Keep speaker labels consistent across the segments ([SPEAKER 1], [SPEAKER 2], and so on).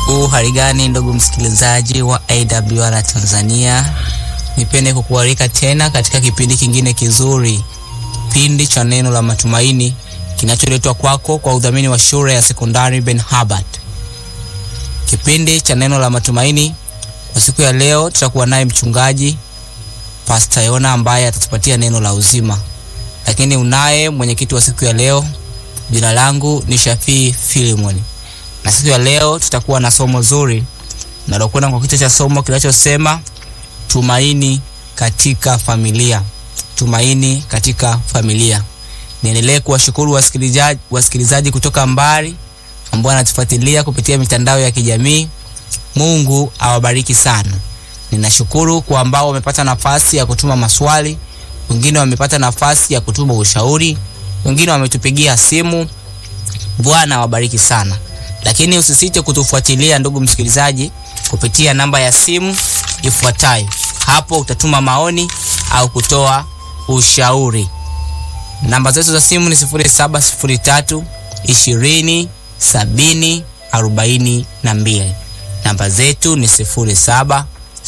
[SPEAKER 1] U hali gani ndugu msikilizaji wa AWR Tanzania, nipende kukualika tena katika kipindi kingine kizuri, kipindi cha neno la matumaini kinacholetwa kwako kwa udhamini wa shule ya sekondari Ben Habart. Kipindi cha neno la matumaini kwa siku ya leo, tutakuwa naye mchungaji Pastor Yona ambaye atatupatia neno la uzima, lakini unaye mwenyekiti wa siku ya leo. Jina langu ni Shafii Filimoni na siku ya leo tutakuwa na somo zuri nalokwenda kwa kichwa cha somo kinachosema tumaini katika familia. Tumaini katika familia. Niendelee kuwashukuru wasikilizaji, wasikilizaji kutoka mbali ambao wanatufuatilia kupitia mitandao ya kijamii. Mungu awabariki sana. Ninashukuru kwa ambao wamepata nafasi ya kutuma maswali, wengine wamepata nafasi ya kutuma ushauri, wengine wametupigia simu. Bwana awabariki sana lakini usisite kutufuatilia ndugu msikilizaji, kupitia namba ya simu ifuatayo. Hapo utatuma maoni au kutoa ushauri. Namba zetu za simu ni 0703 20 70 42. Namba zetu ni 0703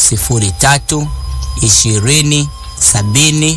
[SPEAKER 1] 20 70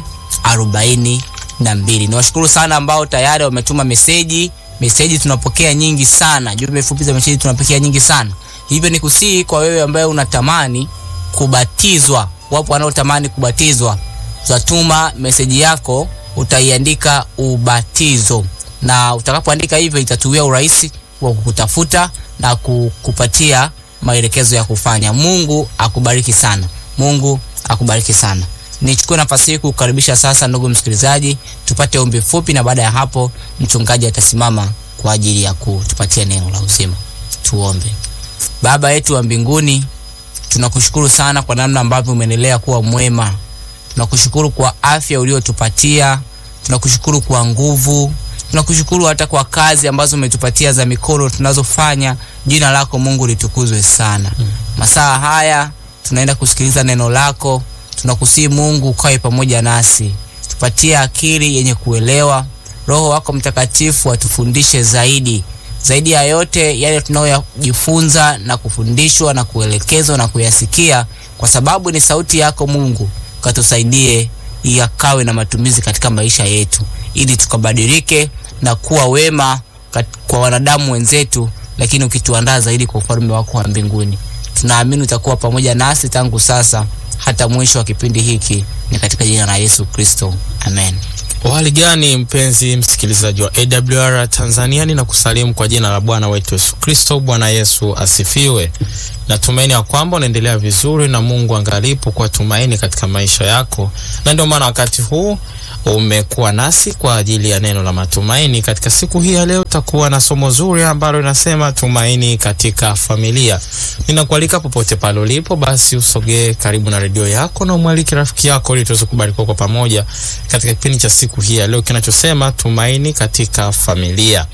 [SPEAKER 1] 42. Niwashukuru sana ambao tayari wametuma meseji meseji tunapokea nyingi sana, jumbe fupi za meseji tunapokea nyingi sana. Hivyo ni kusihi kwa wewe ambaye unatamani kubatizwa, wapo wanaotamani kubatizwa, utatuma meseji yako, utaiandika ubatizo, na utakapoandika hivyo itatuwia urahisi wa kukutafuta na kukupatia maelekezo ya kufanya. Mungu akubariki sana, Mungu akubariki sana. Nichukue nafasi hii kukaribisha sasa, ndugu msikilizaji, tupate ombi fupi, na baada ya hapo mchungaji atasimama kwa ajili ya kutupatia neno la uzima. Tuombe. Baba yetu wa mbinguni, tunakushukuru sana kwa namna ambavyo umeendelea kuwa mwema. Tunakushukuru kwa afya uliotupatia, tunakushukuru kwa nguvu, tunakushukuru hata kwa kazi ambazo umetupatia za mikono tunazofanya. Jina lako Mungu litukuzwe sana. Masaa haya tunaenda kusikiliza neno lako tunakusihi Mungu ukawe pamoja nasi, tupatie akili yenye kuelewa. Roho wako Mtakatifu atufundishe zaidi zaidi ya yote yale tunayojifunza na kufundishwa na kuelekezwa na kuyasikia, kwa sababu ni sauti yako Mungu. Katusaidie yakawe na matumizi katika maisha yetu, ili tukabadilike na kuwa wema kwa wanadamu wenzetu, lakini ukituandaa zaidi kwa ufalme wako wa mbinguni. Tunaamini utakuwa pamoja nasi tangu sasa hata mwisho wa kipindi hiki, ni katika jina la Yesu Kristo, amen.
[SPEAKER 2] Hali gani mpenzi msikilizaji wa AWR Tanzania, ninakusalimu kwa jina la Bwana wetu Yesu Kristo. Bwana Yesu asifiwe. Natumaini ya kwamba unaendelea vizuri na Mungu angalipo kwa tumaini katika maisha yako, na ndio maana wakati huu umekuwa nasi kwa ajili ya neno la matumaini. Katika siku hii ya leo takuwa na somo zuri ambalo linasema tumaini katika familia. Ninakualika popote pale ulipo, basi usogee karibu na redio yako na umwalike rafiki yako ili tuweze kubarikiwa kwa pamoja katika kipindi cha siku hii ya leo kinachosema tumaini katika familia.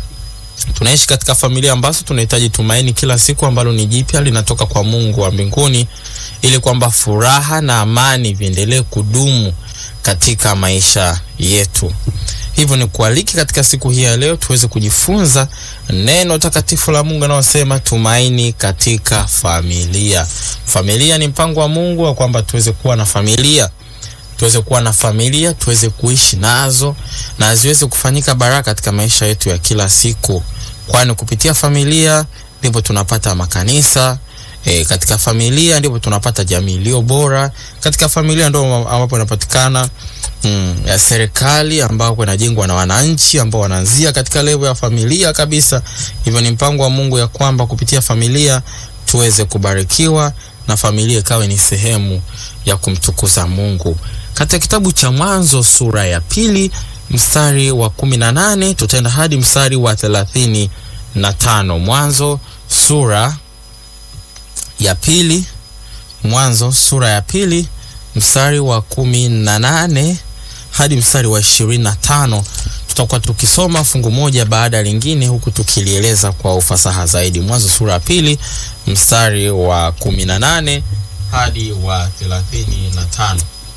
[SPEAKER 2] Tunaishi katika familia ambazo tunahitaji tumaini kila siku ambalo ni jipya linatoka kwa Mungu wa mbinguni, ili kwamba furaha na amani viendelee kudumu katika maisha yetu. Hivyo ni kualiki katika siku hii ya leo tuweze kujifunza neno takatifu la Mungu anaosema tumaini katika familia. Familia ni mpango wa Mungu wa kwamba tuweze kuwa na familia, tuweze kuwa na familia, tuweze kuishi nazo na ziweze kufanyika baraka katika maisha yetu ya kila siku, kwani kupitia familia ndipo tunapata makanisa E, katika familia ndipo tunapata jamii iliyo bora. Katika familia ndio ambapo inapatikana mm, ya serikali ambapo inajengwa na wananchi ambao wanaanzia katika level ya familia kabisa. Hivyo ni mpango wa Mungu ya kwamba kupitia familia tuweze kubarikiwa na familia ikawe ni sehemu ya kumtukuza Mungu. Katika kitabu cha Mwanzo sura ya pili mstari wa kumi na nane tutaenda hadi mstari wa thelathini na tano. Mwanzo sura ya pili Mwanzo sura ya pili mstari wa kumi na nane hadi mstari wa ishirini na tano tutakuwa tukisoma fungu moja baada ya lingine huku tukilieleza kwa ufasaha zaidi. Mwanzo sura ya pili mstari wa kumi na nane hadi wa thelathini na tano.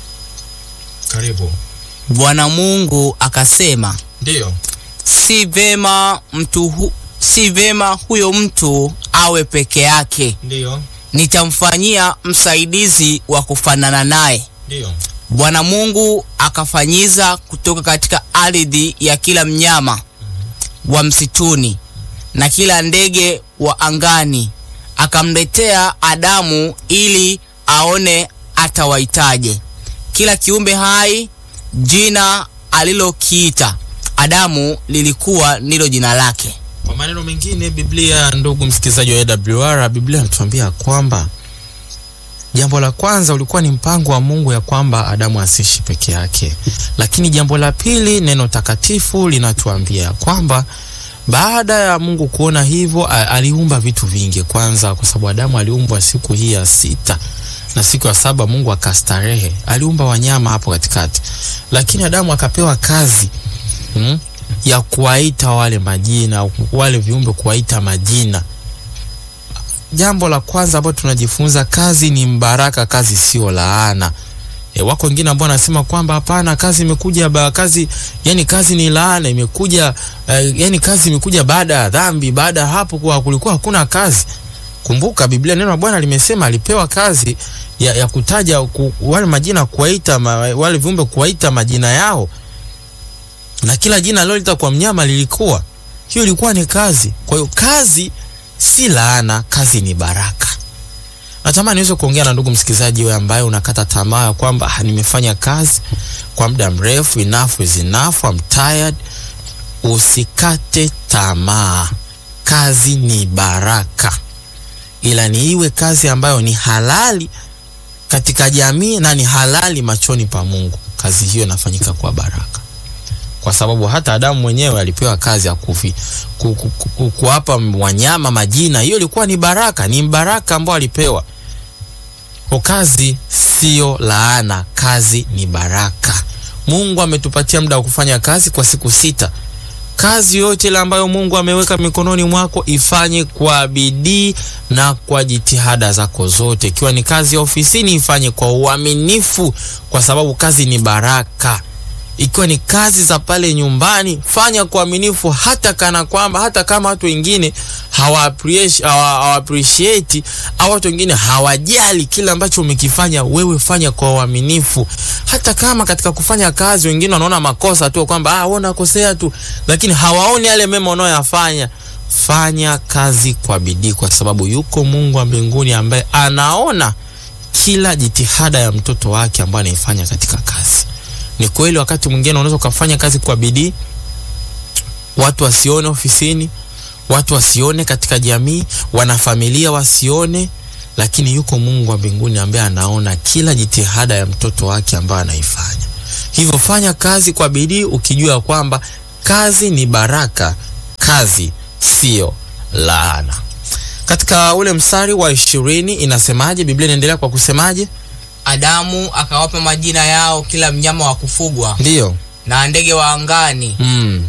[SPEAKER 2] Karibu.
[SPEAKER 1] Bwana Mungu akasema,
[SPEAKER 2] Ndiyo.
[SPEAKER 1] si vema mtu hu, si vema huyo mtu awe peke yake,
[SPEAKER 2] Ndio.
[SPEAKER 1] nitamfanyia msaidizi wa kufanana naye.
[SPEAKER 2] Ndio.
[SPEAKER 1] Bwana Mungu akafanyiza kutoka katika ardhi ya kila mnyama wa msituni na kila ndege wa angani, akamletea Adamu ili aone atawaitaje. Kila kiumbe hai jina alilokiita Adamu lilikuwa ndilo jina lake.
[SPEAKER 2] Kwa maneno mengine, Biblia, ndugu msikilizaji wa AWR, Biblia inatuambia kwamba jambo la kwanza ulikuwa ni mpango wa Mungu ya kwamba Adamu asiishi peke yake, lakini jambo la pili, neno takatifu linatuambia ya kwamba baada ya Mungu kuona hivyo, a- aliumba vitu vingi. Kwanza kwa sababu Adamu aliumbwa siku hii ya sita na siku ya saba Mungu akastarehe, aliumba wanyama hapo katikati, lakini Adamu akapewa kazi mm, ya kuwaita wale majina, wale viumbe kuwaita majina. Jambo la kwanza ambalo tunajifunza, kazi ni mbaraka, kazi sio laana. E, wako wengine ambao wanasema kwamba hapana, kazi imekuja ba, kazi yani kazi ni laana imekuja eh, yani kazi imekuja baada ya dhambi. Baada ya hapo kwa kulikuwa hakuna kazi. Kumbuka Biblia, neno la Bwana limesema alipewa kazi ya, ya kutaja ku, wale majina kuwaita ma, wale viumbe kuwaita majina yao na kila jina alilolita kwa mnyama lilikuwa hiyo, ilikuwa ni kazi. Kwa hiyo kazi si laana, kazi ni baraka. Natamani niweze kuongea na ndugu msikilizaji wewe ambaye unakata tamaa ya kwamba "Ah, nimefanya kazi kwa muda mrefu, enough is enough, I'm tired. Usikate tamaa, kazi ni baraka, ila ni iwe kazi ambayo ni halali katika jamii na ni halali machoni pa Mungu. Kazi hiyo inafanyika kwa baraka kwa sababu hata Adamu mwenyewe alipewa kazi ya kufi ku, ku, ku, ku, kuwapa wanyama majina. Hiyo ilikuwa ni baraka, ni baraka ambayo alipewa. Kwa kazi sio laana, kazi ni baraka. Mungu ametupatia muda wa kufanya kazi kwa siku sita. Kazi yote ile ambayo Mungu ameweka mikononi mwako ifanye kwa bidii na kwa jitihada zako zote. Ikiwa ni kazi ya ofisini, ifanye kwa uaminifu, kwa sababu kazi ni baraka ikiwa ni kazi za pale nyumbani, fanya kwa uaminifu, hata kana kwamba hata kama watu wengine hawa appreciate hawa, hawa appreciate au watu wengine hawajali kile ambacho umekifanya wewe, fanya kwa uaminifu. Hata kama katika kufanya kazi wengine wanaona makosa tu kwamba ah, wewe unakosea tu, lakini hawaoni yale mema unayoyafanya. Fanya kazi kwa bidii, kwa sababu yuko Mungu wa mbinguni ambaye anaona kila jitihada ya mtoto wake ambaye anaifanya katika kazi. Ni kweli wakati mwingine unaweza ukafanya kazi kwa bidii, watu wasione ofisini, watu wasione katika jamii, wanafamilia wasione, lakini yuko Mungu wa mbinguni ambaye anaona kila jitihada ya mtoto wake ambaye anaifanya. Hivyo fanya kazi kwa bidii, ukijua kwamba kazi ni baraka, kazi sio laana. Katika ule mstari wa ishirini inasemaje? Biblia inaendelea kwa kusemaje?
[SPEAKER 1] Adamu akawapa majina yao kila mnyama wa kufugwa
[SPEAKER 2] Ndiyo.
[SPEAKER 1] na ndege wa angani
[SPEAKER 2] Mm.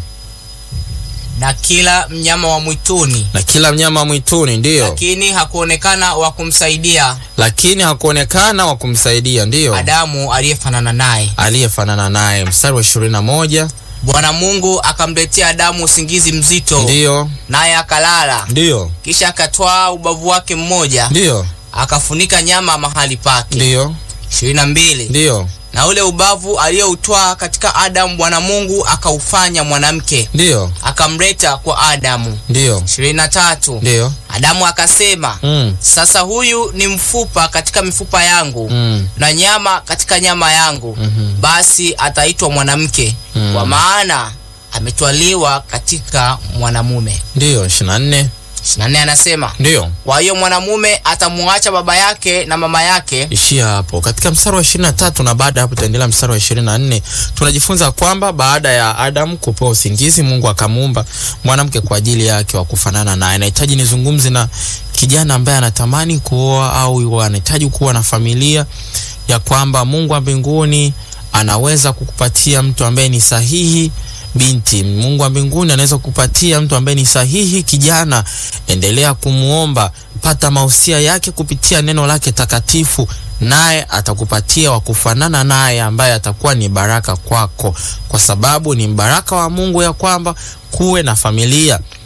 [SPEAKER 1] na kila mnyama wa mwituni,
[SPEAKER 2] na kila mnyama mwituni, ndiyo,
[SPEAKER 1] lakini hakuonekana wa kumsaidia
[SPEAKER 2] lakini hakuonekana wa kumsaidia, ndiyo,
[SPEAKER 1] Adamu aliyefanana naye.
[SPEAKER 2] aliyefanana naye. Mstari wa ishirini na moja
[SPEAKER 1] Bwana Mungu akamletea Adamu usingizi mzito,
[SPEAKER 2] ndiyo,
[SPEAKER 1] naye akalala.
[SPEAKER 2] ndiyo,
[SPEAKER 1] Kisha akatwaa ubavu wake mmoja,
[SPEAKER 2] ndiyo,
[SPEAKER 1] akafunika nyama mahali pake.
[SPEAKER 2] ndiyo,
[SPEAKER 1] ishirini na mbili.
[SPEAKER 2] ndiyo,
[SPEAKER 1] Na ule ubavu aliyoutwaa katika Adamu, Bwana Mungu akaufanya mwanamke,
[SPEAKER 2] ndiyo,
[SPEAKER 1] akamleta kwa Adamu.
[SPEAKER 2] ndiyo,
[SPEAKER 1] ishirini na tatu.
[SPEAKER 2] ndiyo,
[SPEAKER 1] Adamu akasema,
[SPEAKER 2] mm,
[SPEAKER 1] sasa huyu ni mfupa katika mifupa yangu
[SPEAKER 2] mm,
[SPEAKER 1] na nyama katika nyama yangu,
[SPEAKER 2] mhm,
[SPEAKER 1] basi ataitwa mwanamke,
[SPEAKER 2] Mm.
[SPEAKER 1] kwa maana ametwaliwa katika mwanamume.
[SPEAKER 2] ndiyo. ishirini na nne
[SPEAKER 1] 24 anasema,
[SPEAKER 2] ndiyo.
[SPEAKER 1] kwa hiyo mwanamume atamuacha baba yake na mama yake,
[SPEAKER 2] ishia hapo katika mstari wa ishirini na tatu na baada ya hapo tutaendelea mstari wa ishirini na nne tunajifunza kwamba baada ya Adamu kupewa usingizi, Mungu akamuumba mwanamke kwa ajili yake wa kufanana naye. Nahitaji nizungumze na kijana ambaye anatamani kuoa au anahitaji kuwa na familia, ya kwamba Mungu wa mbinguni anaweza kukupatia mtu ambaye ni sahihi binti. Mungu wa mbinguni anaweza kukupatia mtu ambaye ni sahihi kijana. Endelea kumuomba, pata mausia yake kupitia neno lake takatifu, naye atakupatia wa kufanana naye ambaye atakuwa ni baraka kwako, kwa sababu ni mbaraka wa Mungu ya kwamba kuwe na familia.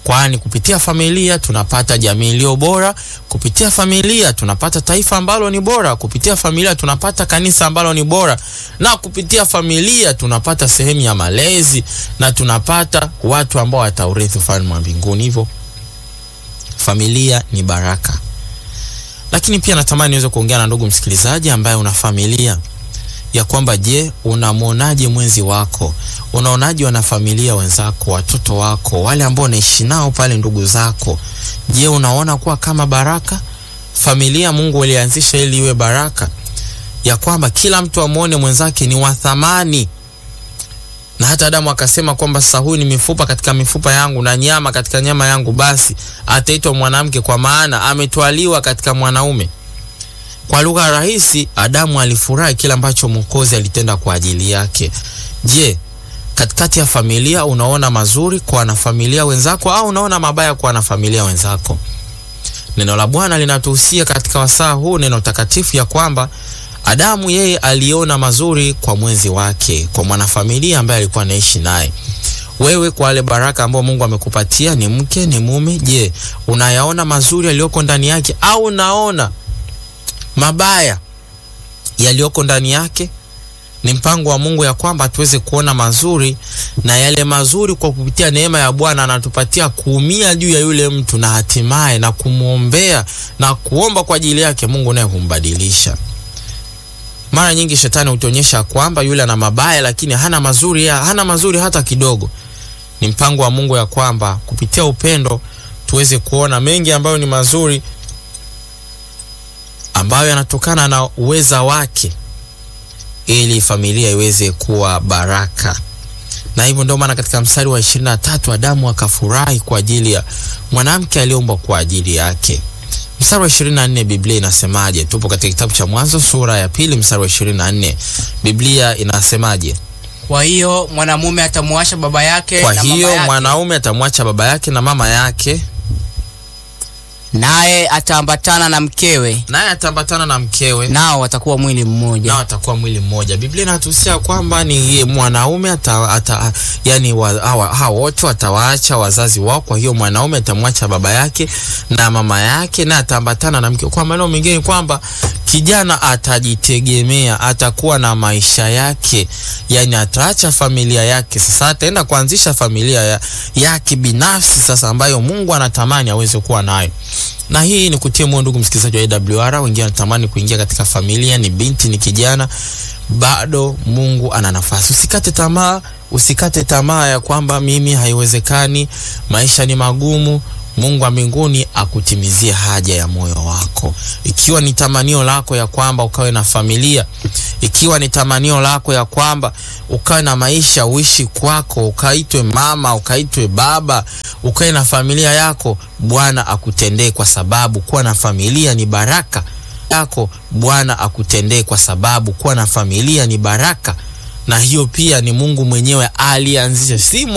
[SPEAKER 2] kwani kupitia familia tunapata jamii iliyo bora, kupitia familia tunapata taifa ambalo ni bora, kupitia familia tunapata kanisa ambalo ni bora, na kupitia familia tunapata sehemu ya malezi na tunapata watu ambao wataurithi ufalme wa mbinguni. Hivyo familia ni baraka. Lakini pia natamani niweze kuongea na ndugu msikilizaji ambaye una familia ya kwamba, je, unamwonaje mwenzi wako? Unaonaje wanafamilia wenzako, watoto wako, wale ambao unaishi nao pale, ndugu zako? Je, unaona kuwa kama baraka? Familia Mungu alianzisha ili iwe baraka, ya kwamba kila mtu amwone mwenzake ni wa thamani, na hata Adamu akasema kwamba sasa huyu ni mifupa katika mifupa yangu na nyama katika nyama yangu, basi ataitwa mwanamke, kwa maana ametwaliwa katika mwanaume. Kwa lugha rahisi, Adamu alifurahi kile ambacho Mwokozi alitenda kwa ajili yake. Je, katikati ya familia unaona mazuri kwa wanafamilia wenzako au unaona mabaya kwa wanafamilia wenzako? Neno la Bwana linatuhusia katika wasaa huu, neno takatifu, ya kwamba Adamu yeye aliona mazuri kwa mwenzi wake, kwa mwanafamilia ambaye alikuwa anaishi naye. Wewe kwa wale baraka ambao Mungu amekupatia, ni mke, ni mume, je, unayaona mazuri yaliyoko ndani yake au unaona mabaya yaliyoko ndani yake? Ni mpango wa Mungu ya kwamba tuweze kuona mazuri, na yale mazuri kwa kupitia neema ya Bwana anatupatia kuumia juu ya yule mtu, na hatimaye na kumwombea na kuomba kwa ajili yake, Mungu naye humbadilisha. Mara nyingi shetani hutuonyesha kwamba yule ana mabaya, lakini hana mazuri ya, hana mazuri hata kidogo. Ni mpango wa Mungu ya kwamba kupitia upendo tuweze kuona mengi ambayo ni mazuri ambayo yanatokana na uweza wake ili familia iweze kuwa baraka. Na hivyo ndio maana katika mstari wa ishirini na tatu Adamu akafurahi kwa ajili ya mwanamke aliyeumbwa kwa ajili yake. Mstari wa ishirini na nne Biblia inasemaje? Tupo katika kitabu cha Mwanzo sura ya pili mstari wa ishirini na nne Biblia inasemaje?
[SPEAKER 1] Kwa hiyo mwanamume atamuacha baba yake
[SPEAKER 2] Kwa
[SPEAKER 1] na mama
[SPEAKER 2] hiyo
[SPEAKER 1] yake,
[SPEAKER 2] mwanaume atamwacha baba yake na mama yake,
[SPEAKER 1] naye ataambatana na mkewe,
[SPEAKER 2] naye ataambatana na mkewe
[SPEAKER 1] nao watakuwa mwili mmoja.
[SPEAKER 2] nao watakuwa mwili mmoja. Biblia inatuhusia kwamba ni ye- mwanaume ata, ata, yani wa, hawa hawa wote watawaacha wazazi wao. Kwa hiyo mwanaume atamwacha baba yake na mama yake na ataambatana na mke. Kwa maneno mengine kwamba kijana atajitegemea, atakuwa na maisha yake, yani ataacha familia yake. Sasa ataenda kuanzisha familia ya, yake binafsi sasa, ambayo Mungu anatamani aweze kuwa nayo na hii ni kutia moyo ndugu msikilizaji wa AWR. Wengine wanatamani kuingia katika familia, ni binti, ni kijana, bado Mungu ana nafasi. Usikate tamaa, usikate tamaa ya kwamba mimi haiwezekani, maisha ni magumu. Mungu wa mbinguni akutimizie haja ya moyo wako. Ikiwa ni tamanio lako ya kwamba ukawe na familia, ikiwa ni tamanio lako ya kwamba ukawe na maisha, uishi kwako, ukaitwe mama, ukaitwe baba, ukawe na familia yako, Bwana akutendee, kwa sababu kuwa na familia ni baraka yako. Bwana akutendee, kwa sababu kuwa na familia ni baraka, na hiyo pia ni Mungu mwenyewe alianzisha, si